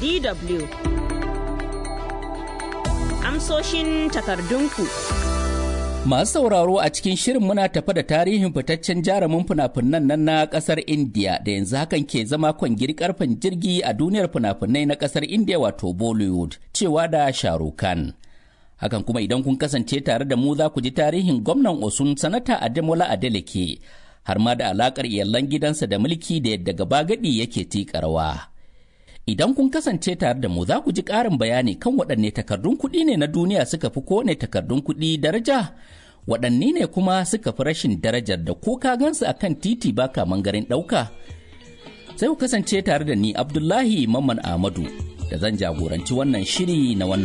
DW. Amsoshin takardunku. Masu sauraro a cikin shirin muna tafa da tarihin fitaccen jarumin fina-finan nan na kasar India da yanzu hakan ke zama kwangiri karfin jirgi a duniyar fina-finai na kasar India wato Bollywood cewa da Shahrukh Khan. Hakan kuma idan kun kasance tare da mu za ku ji tarihin gwamnan Osun sanata Ademola Adeleke har ma da alakar iyalan gidansa da mulki da yadda gaba gadi yake tika rawa. Idan kun kasance tare da mu za ku ji ƙarin bayani kan waɗanne takardun kuɗi ne na duniya suka fi kowane takardun kuɗi daraja, waɗanne ne kuma suka fi rashin darajar da ko ka gansu a kan titi ba kaman garin ɗauka. Sai ku kasance tare da ni Abdullahi Mamman Ahmadu da zan jagoranci wannan shiri na wannan.